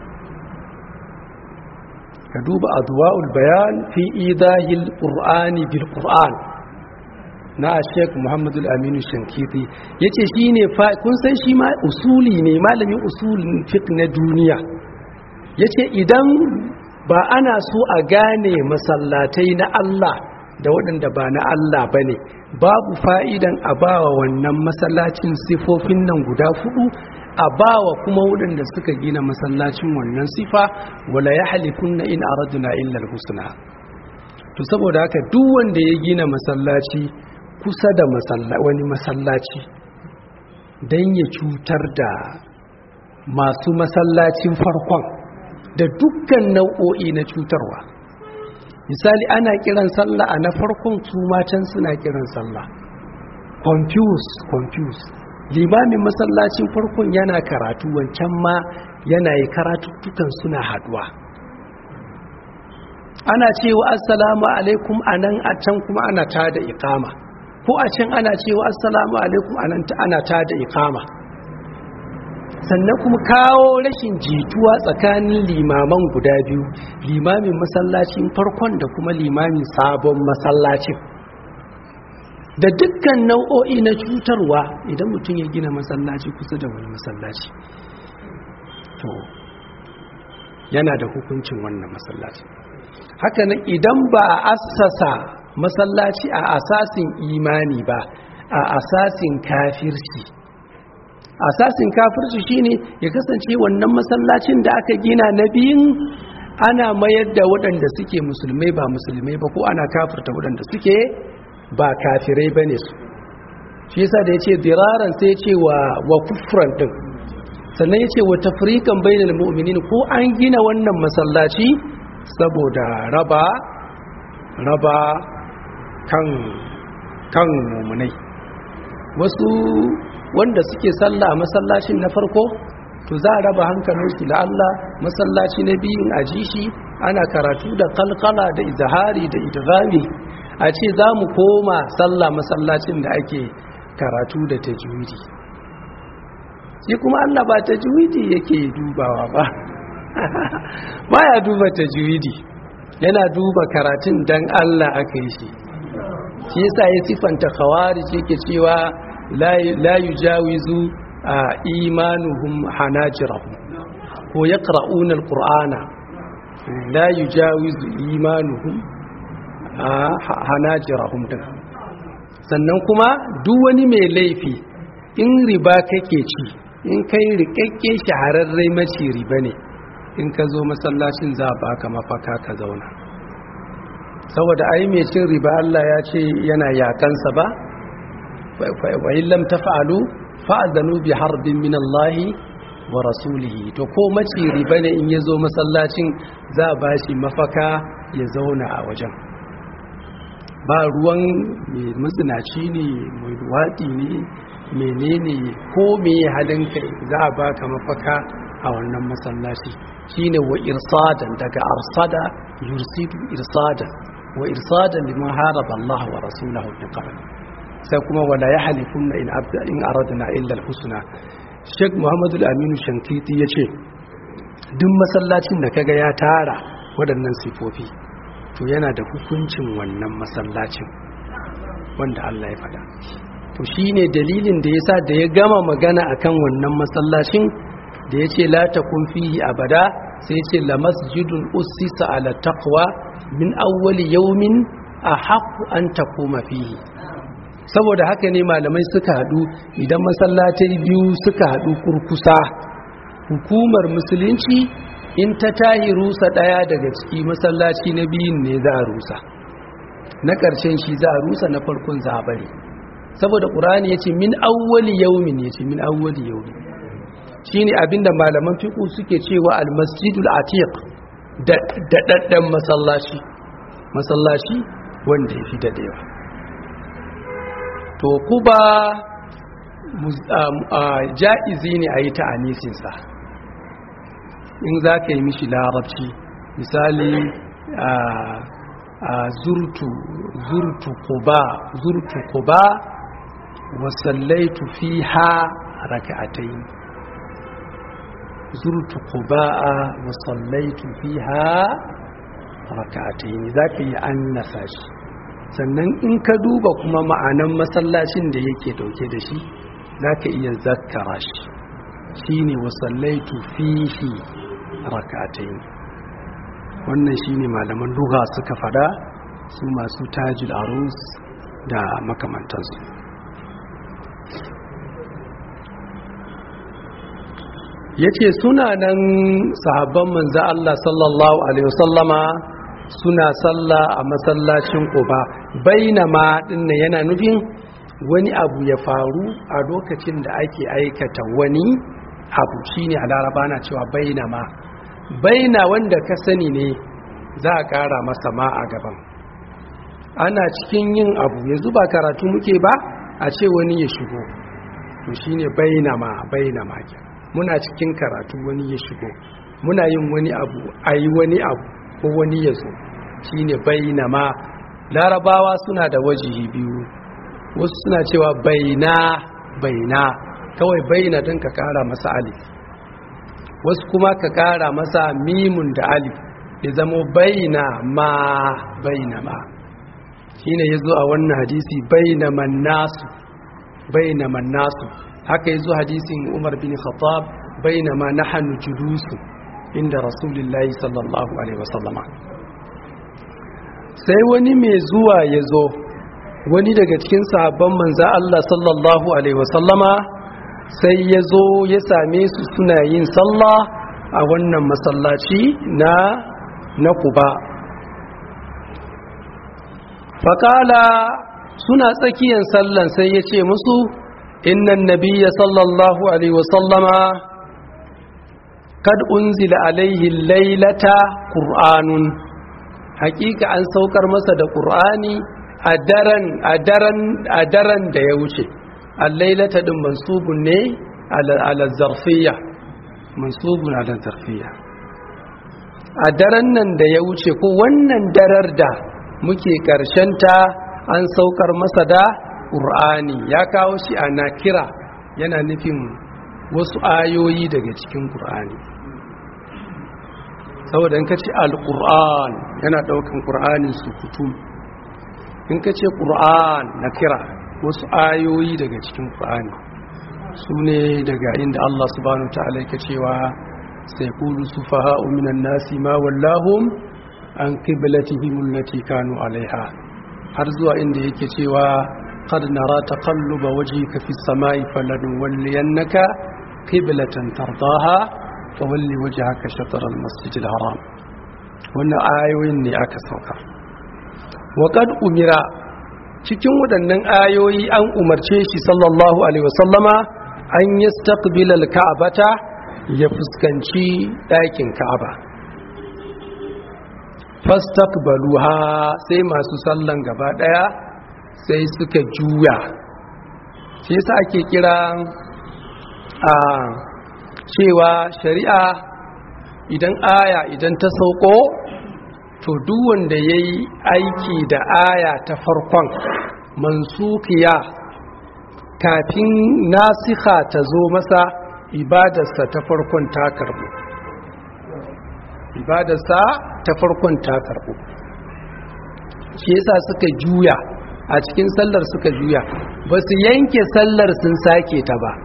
ka duba adwa'ul bayan fi idahil qur'ani bil qur'an na Sheikh Muhammadu Aminu Shankiti yace shine kun san shi ma usuli ne malamin usulin fiqh na duniya yace idan ba ana so a gane masallatai na Allah da waɗanda ba na Allah ba ne babu fa'idan a bawa wannan masallacin sifofin nan guda fudu a bawa kuma waɗanda suka gina masallacin wannan sifa wala ya halifun na in araduna illal husna to saboda haka duk wanda ya gina masallaci kusa da wani masallaci don ya cutar da masu masallacin farkon da dukkan nau'o'i na cutarwa misali ana kiran sallah a na farkon su matan suna kiran sallah confuse confuse limamin masallacin farkon yana karatu wancan ma yana yi karatuttukan suna haduwa ana cewa assalamu alaikum anan a can kuma ana tada ikama ko a can ana cewa assalamu alaikum anan ana tada ikama sannan kuma kawo rashin jituwa tsakanin limaman guda biyu limamin masallacin farkon da kuma limamin sabon masallacin da dukkan nau'o'i na cutarwa idan mutum ya gina masallaci kusa da wani masallaci to yana da hukuncin wannan masallaci hakanan idan ba a assasa masallaci a asasin imani ba a asasin kafirci asasin kafirci shine ya kasance wannan masallacin da aka gina na biyun ana mayar da waɗanda suke musulmai ba musulmai ba ko ana kafirta waɗanda suke ba kafirai bane su shi yasa da yace diraran sai yace wa wa kufran din sannan yace wa tafriqan bainal mu'minin ko an gina wannan masallaci saboda raba raba kan kan mu'minai wasu wanda suke sallah masallacin na farko to za a raba hankalinsu da Allah masallaci na biyun a ji shi ana karatu da kalkala da izahari da idghami a ce za mu koma sallah masallacin da ake karatu da tajwidi shi kuma Allah ba tajwidi yake dubawa ba baya duba tajwidi yana duba karatun dan Allah aka yi shi shi yasa ya sifanta khawarij yake cewa la yujawizu imanuhum hanajirahum ko yaqra'una alqur'ana la yujawizu imanuhum hanajirahum din sannan kuma duk wani mai laifi in riba kake ci in kai rikakke shahararre maci riba ne in ka zo masallacin za a baka mafaka ka zauna saboda ai mai cin riba Allah ya ce yana yakansa ba wa in lam taf'alu fa'adhanu bi harbin min Allah wa rasulihi to ko maci riba ne in yazo masallacin za a bashi mafaka ya zauna a wajen ba ruwan mai matsinaci ne mai duwatsi ne menene ko me halin kai za a baka mafaka a wannan masallaci shine wa irsadan daga arsada yursidu irsadan wa irsadan liman haraba Allah wa rasulahu min qabl sai kuma wala yahlifunna in abda in aradna illa alhusna Sheikh Muhammadu Aminu Shankiti yace duk masallacin da kaga ya tara waɗannan sifofi to yana da hukuncin wannan masallacin wanda Allah ya faɗa to shine dalilin da yasa da ya gama magana akan wannan masallacin da yace la takun fihi abada sai yace la masjidun ussisa ala taqwa min awwali yawmin ahaqqu an takuma fihi saboda haka ne malamai suka hadu idan masallatai biyu suka hadu kurkusa hukumar musulunci in ta tahi rusa ɗaya daga ciki masallaci na biyun ne za a rusa na ƙarshen shi za a rusa na farkon za a bari saboda ƙurani ya ce min awwali yaumin ya ce min awwali yaumin shi ne abinda malaman fiƙu suke cewa almasjidul atiq da daɗaɗɗen masallaci masallaci wanda ya fi daɗewa to kuba ja'izi ne a yi ta anisinsa in za ka yi mishi larabci misali a zurtu zurtu kuba zurtu kuba wasallaitu fiha raka'atayn zurtu kuba wasallaitu fiha raka'atayn zaka yi annasa shi sannan in ka duba kuma ma'anan masallacin da yake dauke da shi zaka iya zakkara shi shine wasallaitu fihi raka'atayn wannan shine malaman duha suka fada su masu tajil arus da makamantansu yace suna nan sahabban manzo Allah sallallahu alaihi wasallama suna salla a masallacin Quba bainama dinnan yana nufin wani abu ya faru a lokacin da ake aikata wani abu shine a laraba na cewa bainama baina wanda ka sani ne za a ƙara masa ma a gaban ana cikin yin abu yanzu ba karatu muke ba a ce wani ya shigo to shine baina ma baina ma muna cikin karatu wani ya shigo muna yin wani abu a yi wani abu ko wani ya zo shine baina ma larabawa suna da wajihi biyu wasu suna cewa baina baina kawai baina don ka kara masa alif wasu kuma ka kara masa mimun da alif ya zamo baina ma baina ma shine yazo a wannan hadisi baina man nasu baina man nasu haka yazo hadisin Umar bin Khattab baina ma nahnu julusu inda Rasulullahi sallallahu alaihi wasallama sai wani mai zuwa yazo wani daga cikin sahabban manzo Allah sallallahu alaihi wasallama sai ya zo ya same su suna yin sallah a wannan masallaci na na kuba faƙala suna tsakiyar sallan sai ya ce musu innan nabiya sallallahu alaihi wasallama kad unzila alaihi lailata ƙur'anun hakika an saukar masa da ƙur'ani a daren da ya wuce allailata din mansubun ne ala zarfiya mansubun ala zarfiya a daren nan da ya wuce ko wannan darar da muke ta an saukar masa da ƙur'ani ya kawo shi a nakira yana nufin wasu ayoyi daga cikin ƙur'ani saboda in ka ce al-ƙur'an yana ɗaukan ƙur'anin su kutum in ka ce ƙur'an nakira wasu ayoyi daga cikin ƙwa'ani su ne daga inda Allah subhanahu wa ta'ala yake cewa sai kulu su faha'u minan nasi ma wallahum an qiblatihim allati kanu alaiha har zuwa inda yake cewa qad nara taqalluba wajhika fis samai falanwalliyannaka qiblatan tardaha fawalli wajhaka shatr al masjid al haram wannan ayoyin ne aka sauka wa qad umira cikin waɗannan ayoyi an umarce shi sallallahu alaihi wasallama an yi staqbilal ka'abata ya fuskanci ɗakin ka'aba fastaqbaluha sai masu sallan gaba ɗaya sai suka juya shi yasa ake kira a cewa shari'a idan aya idan ta sauko to duk wanda ya yi aiki da aya ta farkon mansukiya kafin nasiha ta zo masa ibadarsa ta farkon ta karbu ibadarsa ta farkon ta karbu shi yasa suka juya a cikin sallar suka juya ba su yanke sallar sun sake ta ba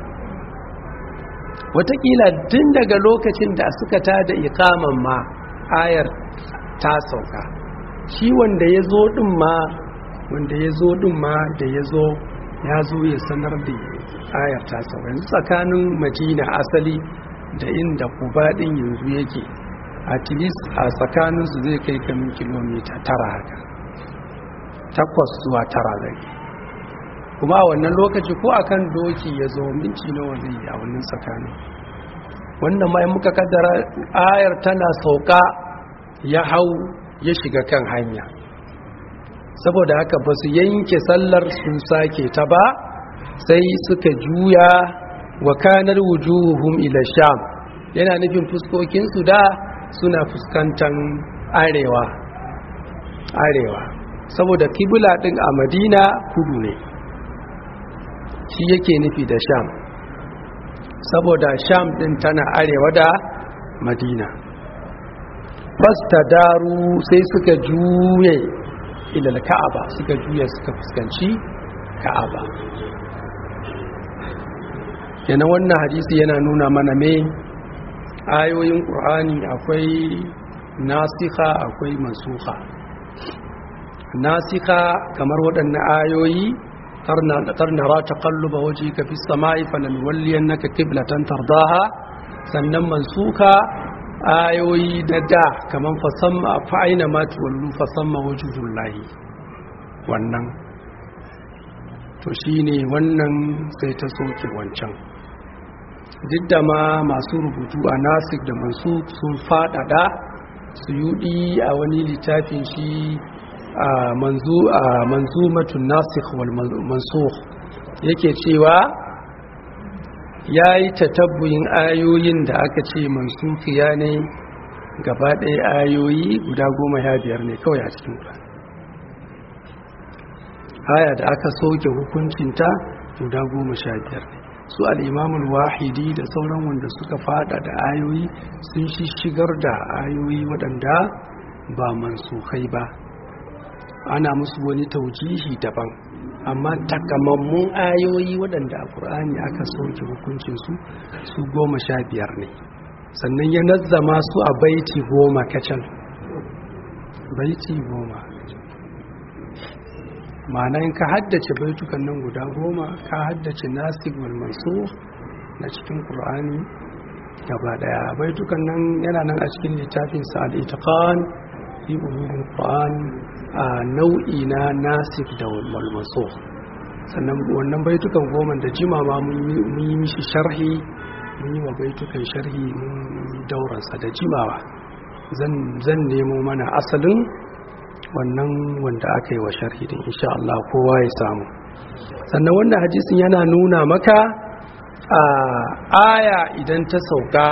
watakila tun daga lokacin da suka tada ikaman ma ayar ta sauka shi wanda ya zo ɗin ma wanda ya zo ɗin ma da ya zo ya zo ya sanar da ayar ta sauka yanzu tsakanin madina asali da inda kuba din yanzu yake at least a tsakaninsu zai kai kamin kilomita tara haka takwas zuwa tara zai kuma a wannan lokaci ko akan doki ya zo minci nawa zai yi a wannan tsakanin wannan ma muka kaddara ayar tana sauka ya hau ya shiga kan hanya saboda haka ba su yanke sallar sun sake ta ba sai suka juya wa kanar wujuhum ila sham yana nufin fuskokinsu da suna fuskantar arewa arewa saboda kibula din a madina kudu ne shi yake nufi da sham saboda sham din tana arewa da madina fasta daru sai suka juye ilal ka'aba suka juya suka fuskanci ka'aba yana wannan hadisi yana nuna mana me ayoyin ƙur'ani akwai nasika akwai mansuka nasika kamar waɗannan ayoyi tarnara ta kalluba waje ka fi sama'i falalwalliyan naka kiblatan tardaha sannan mansuka ayoyi da da kamar fasamma fa'aina matu wallu fasamma wajhul lahi wannan to shine wannan sai ta soke wancan duk da ma masu rubutu a nasik da mansu sun fadada su yudi a wani littafin shi a manzu a manzumatun nasikh wal mansukh yake cewa ya yi tatabbuyin ayoyin da aka ce mansukiya ne gaba ɗaya ayoyi guda goma ya biyar ne kawai a cikin ƙura haya da aka soke hukuncinta guda goma sha biyar ne su al'imamul wahidi da sauran wanda suka fada da ayoyi sun shi shigar da ayoyi waɗanda ba mansukai ba ana musu wani taujihi daban amma takamammun ayoyi waɗanda a ƙur'ani aka soke hukuncinsu su goma sha biyar ne sannan ya nazzama su a baiti goma kacal baiti goma ma'ana in ka haddace baitukan nan guda goma ka haddace nasib wal mansur na cikin ƙur'ani gaba daya baitukan nan yana nan a cikin littafin sa al-itiqan fi ulumul qur'an a nau'i na nasib da wal mansur sannan wannan baitukan goma da jima ma mun yi mishi sharhi mun yi wa baitukan sharhi mun dauransa da jimawa zan nemo mana asalin wannan wanda aka yi wa sharhi din insha Allah kowa ya samu sannan wannan hadisin yana nuna maka a aya idan ta sauka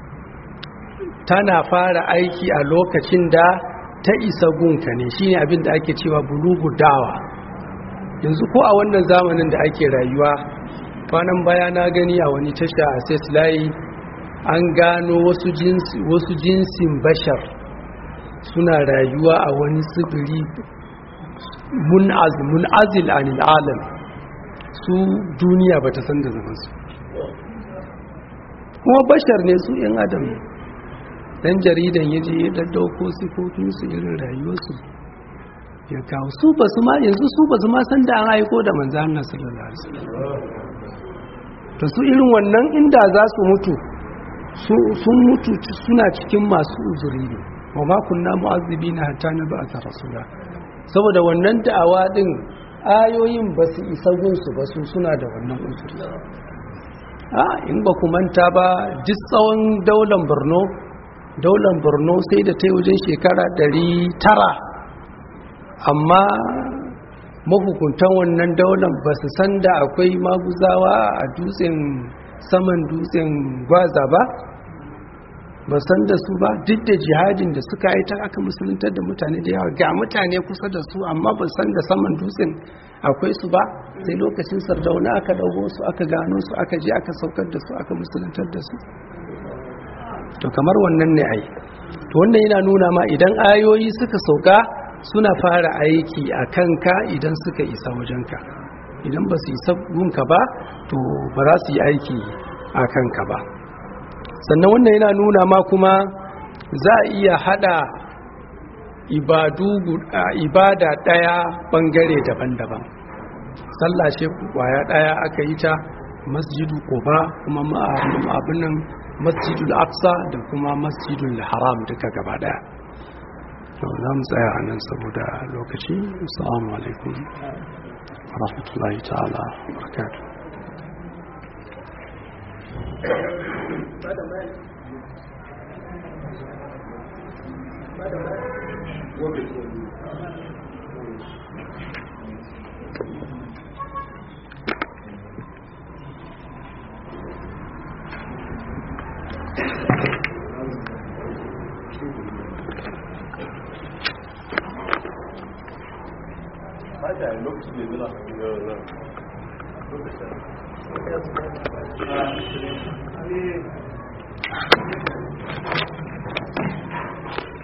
tana fara aiki a lokacin da ta isa gunka ne shine abin da ake cewa bulugu dawa yanzu ko a wannan zamanin da ake rayuwa kwanan baya na gani a wani tasha a seslayi an gano wasu jinsin bashar suna rayuwa a wani tsibiri mun'azil anil alam su duniya ba ta san da zamansu kuma bashar ne su yan adam dan jaridan ya je ya daddauko sifofinsu irin rayuwarsu ya kawo su ba su ma yanzu su ba su ma san da an aiko da manzan Allah sallallahu alaihi wasallam to su irin wannan inda za su mutu sun mutu suna cikin masu uzuri ne wa ma kunna mu'azzibina hatta nab'atha rasula saboda wannan da'awa din ayoyin ba su isa gunsu ba su suna da wannan uzuri a in ba ku manta ba duk tsawon daular Borno daular Borno sai da ta yi wajen shekara 900 amma mahukuntan wannan daular ba su san da akwai maguzawa a dutsen saman dutsen gwaza ba ba san da su ba duk da jihadin da suka yi ta aka musuluntar da mutane da yawa ga mutane kusa da su amma ba san da saman dutsen akwai su ba sai lokacin sardauna aka daugo su aka gano su aka je aka saukar da su aka musuluntar da su to kamar wannan ne ai to wannan yana nuna ma idan ayoyi suka sauka suna fara aiki a kanka idan suka isa wajenka idan ba su isa gunka ba to ba za su yi aiki a kanka ba sannan wannan yana nuna ma kuma za a iya hada ibadu ibada daya bangare daban-daban sallah ce kwaya daya aka yi ta masjidu quba kuma abin nan masjidul aqsa da kuma masjidul haram duka gaba daya za mu tsaya a nan saboda lokaci assalamu alaikum rahmatullahi ta'ala barakatuh lokacin da